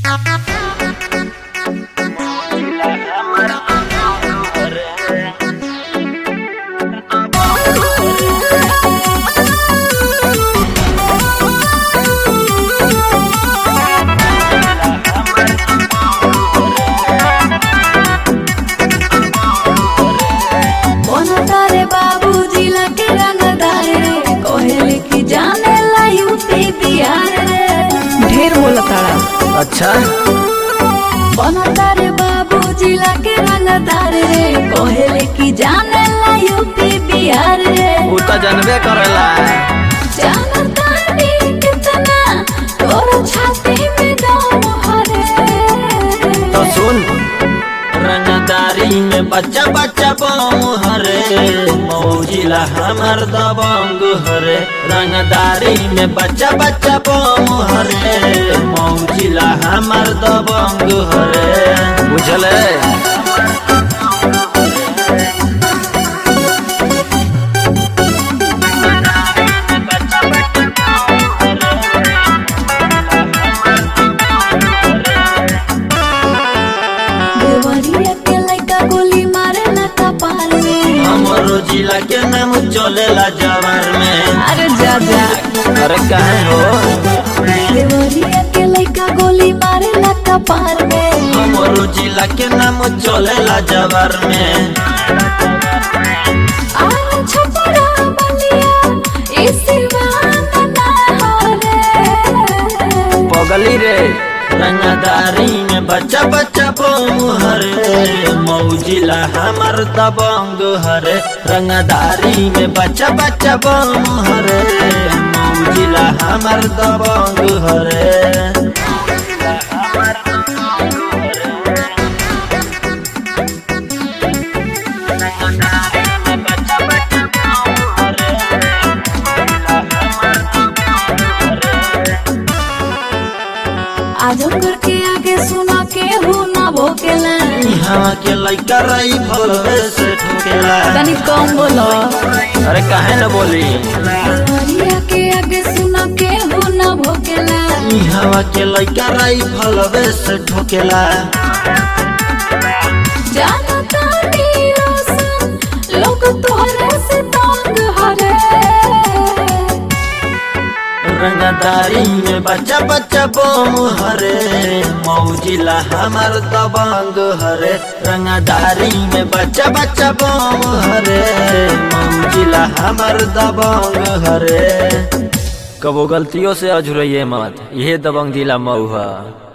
तारे बाबूजी लगे रंगदार रे कोहले की जाने ला यूपी बिहार रे ढेर बोला तारा अच्छा बना तारे बाबूजी लगे रंगदार रे कोहले की जाने ला यूपी बिहार रे उ त जानबे करेला जानता नहीं कितना तोर छाती में दम हरे तो सुन रंगदारी में बच्चा बच्चा बम हरे मौजिला हमर दबंग हरे रंगदारी में बच्चा बच्चा बम हरे मौजिला हमर दबंग हरे बुझले देवरिया के लइका गोली मारे ला कपाल में हमरो जिला के नाम चलेला जवार में अरे जा जा अरे काहे हो देवरिया के लइका गोली मारे ला कपाल में हमरो जिला के नाम चलेला जवार में आर छपरा बलिया इसी बहाना ना हो रे पगली रे रंगदारी में बच्चा बच्चा बम हरे मौजिला हमर दबंग हरे रंगदारी में बच्चा बच्चा बम हरे मौजिला हमर दबंग हरे आजमगढ़ के आगे सुना के हो ना भोकेला यहाँ के लइका रही भलवे से ठोकेला तनी कम बोलो अरे काहे न बोली देवरिया के आगे सुना के हो ना भोकेला यहाँ के लइका रही भलवे से ठोकेला जानता नहीं रोशन लोग तोहरे से तंग हरे रंगदारी में बच्चा बच्चा बम हरे मौजिला हमर दबंग हरे रंगदारी में बच्चा बच्चा बम हरे मौजिला हमर दबंग हरे कबो गलतियों से अझुरइए मत यह दबंग जिला मऊ है